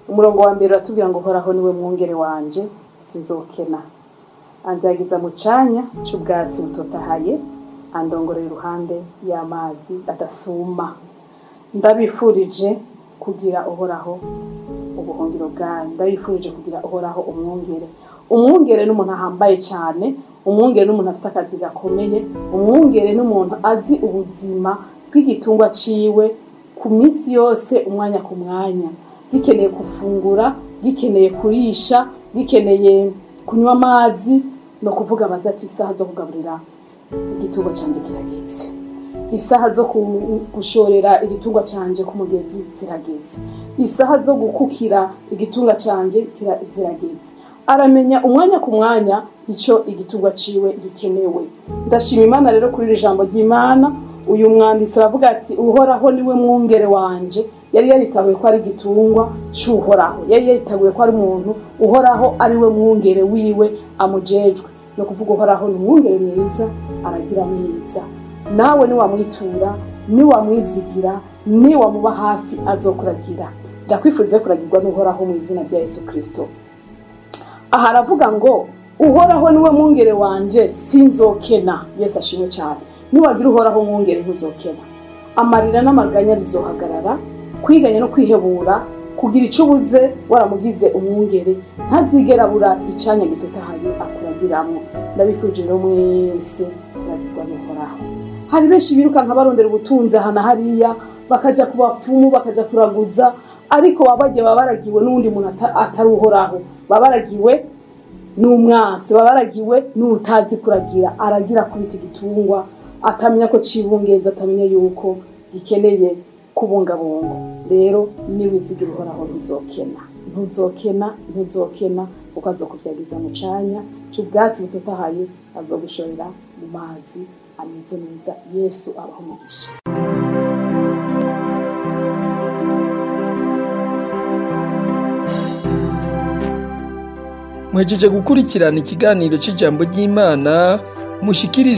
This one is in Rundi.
umurongo wa mbere uratubwira ngo uhoraho niwe mwungere wanje sinzokena anzagiza mu canya c'ubwatsi butotahaye andongorera iruhande y'amazi adasuma ndabifurije kugira uhoraho ubuhungiro bwanyu ndabifurije kugira uhoraho umwungere umwungere n'umuntu ahambaye cyane umwungere n'umuntu afite akazi gakomeye umwungere n'umuntu azi ubuzima bw'igitungwa ciwe ku minsi yose umwanya ku mwanya gikeneye gufungura gikeneye kurisha gikeneye kunywa amazi ni ukuvuga abaza ati isaha zo kugaburira igitungwa cyanjye kirageze isaha zo ku- gushorera igitungwa cyanjye ku mugezi zirageze isaha zo gukukira igitungwa cyanjye kira- zirageze aramenya umwanya ku mwanya icyo igitungwa ciwe gikenewe ndashima imana rero kuri iri jambo ry'imana uyu mwanditsi aravuga ati uhoraho niwe mwungere wanje yari yaritabuye ko ari igitungwa cy'uhoraho yari yaritabuye ko ari umuntu uhoraho ari we mwungere wiwe amujejwe ni ukuvuga uhoraho ni umwungere mwiza aragira neza nawe niwamwitura niwamwizigira niwamuba hafi azokuragira ndakwifuriza kuragirwa n'uhoraho mu izina rya yesu kirisito aha aravuga ngo uhoraho niwe mwungere wanje sinzokena yesu ashimwe cyane niwagira uhoraho mwungere ntuzokena amarira n'amaganya bizohagarara kwiganya no kwihebura kugira icyo ubuze waramugize umwungere ntazigera abura icyanya gitotahaye akuragiramo ndabifurije rero mwese kuragirwa n'uhoraho hari benshi birukanka barondera ubutunzi aha na hariya bakajya ku bapfumu bakajya kuraguza ariko baba bagiye baba baragiwe n'undi muntu ata- atari uhoraho baba baragiwe n'umwansi baba baragiwe n'utazi kuragira aragira kubita igitungwa atamenya ko cibungeza atamenya yuko gikeneye kubungabunga rero niwizigira uhoraho ntuzokena ntuzokena ntuzokena kuko azokuvyagiza mu canya c'ubwatsi butotahaye azogushorera mu mazi ameze neza yesu abaho umugisha mwejeje gukurikirana ikiganiro cy'ijambo ry'imana mushikiriza